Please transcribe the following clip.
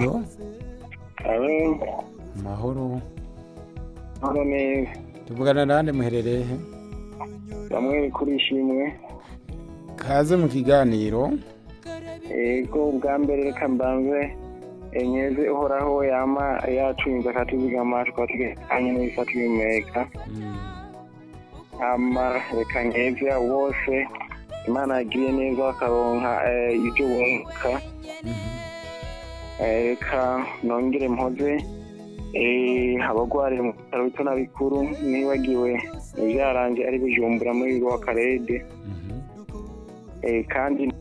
alo alo amahoro hano neza tuvugana nande muherereye he bamwe kuri ishimwe kaze mu kiganiro ego ubwa mbere reka mbanze enyeze uhoraho yama yacunze akatuzigama tukaba tugekanye n'ibisa tubimeka Mm, hama reka nkeze abo bose imana yagiye neza bakaronka eh, ibyo bunguka mhm. Eh, reka nongere mpoze eh, abagwariye mu bitaro bito na bikuru nibagiwe ivyaranje ari bujumbura muri wa karede Mhm. Eh, kandi